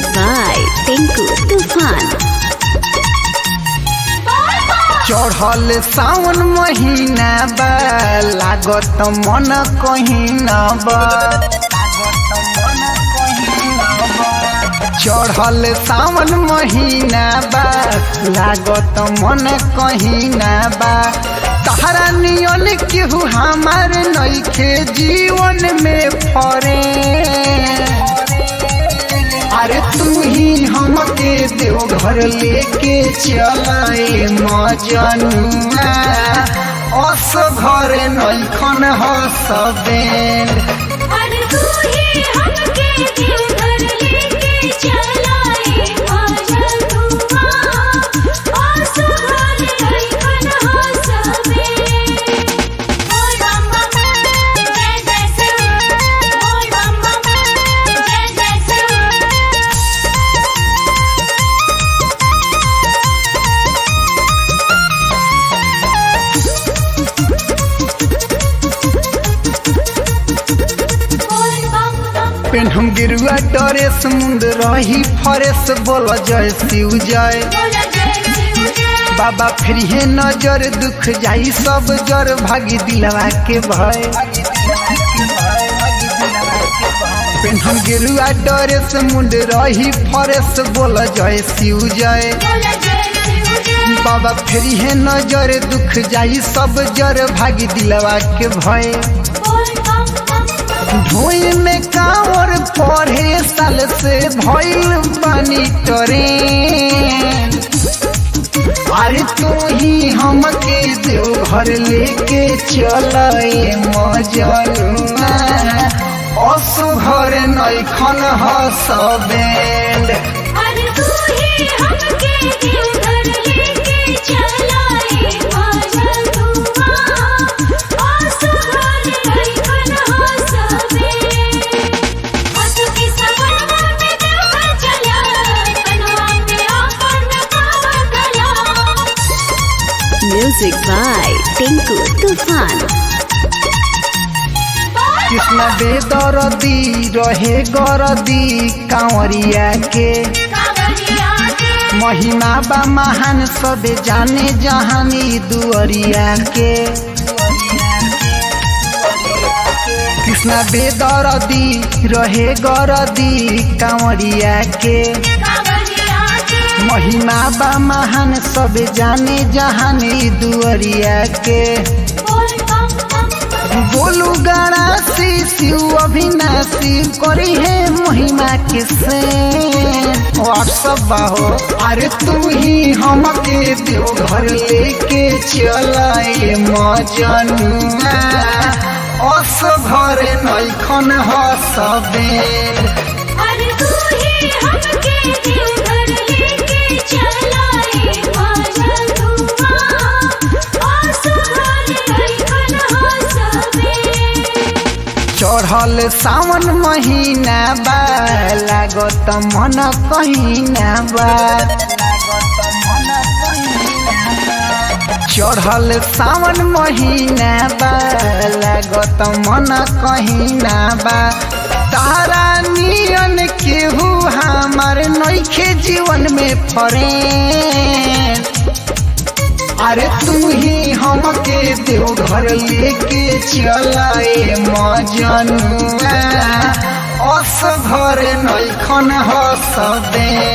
Music by Tinku Tufan. चढ़ल सावन महीना बा लागत मन कहीना बा चढ़ल सावन महीना बा लागत मन कहीना बा तहरा नियन केहू हमार नइखे जीवन में फरे अरे तू ही हमके देवघर लेके चलाए मजनुआ अस घर नैखन हसबेन अरे तू ही हमके देवघर लेके चलाए मजनुआ आसमान लइकन हसबे ओ रामा जय जय शिव ओ रामा जय जय शिव बोल बम बम पेन हम गिरुआ डरे समुंद रही फरेस बोल जय शिव जय बोला जय शिव जय बाबा फिर हे नजर दुख जाई सब जर भागी दिलवा के भय पेन हम गिरुआ डरे समुंद रही फरेस बोल जय शिव जय बोला जय शिव जय बाबा फेरी है नजर दुख जाई सब जर भागी दिलवा के भय बोल बम बम बम ढोई में कांवर पढ़े साल से भइल बानी टरे अरे तू ही हमके देवघर लेके चलाए मजनुआ असु घर नैखन हसबेंड अरे तू ही हमके देवघर लेके चलाए मजनुआ आसमान लइकन हसबे हंसू की सपनवा में देवघर चला कनवा पे आपन कावा कला Music by Tinku Tufan. Krishna बेदरदी रहे गरदी कांवरिया के कावरिया के महिमा बा महान सबे जाने जहानी दुअरिया के कृष्ण बेदरदी रहे गरदी कांवरिया के कावरिया के महिमा बा महान सबे जाने जहानी दुअरिया के बोल बम बम बम बोलू गणासी शिव अविनाशी करी है महिमा के से व्हाट्सअप बाहो अरे तू ही हमके देवघर लेके चलाए मजनुआ अस घर नैखन हसबेन अरे तू ही हमके देवघर लेके चलाए मजनुआ आसमान लइकन हसबे चढ़ल सावन महीना बा लागत मन कहीना बा चढ़ल सावन महीना बा लागत मन कहीना बा तारा नियन केहू हमार नइखे जीवन में फरे अरे तू ही हमके देवघर लेके चलाए मजनुआ अस घर नैखन हसबे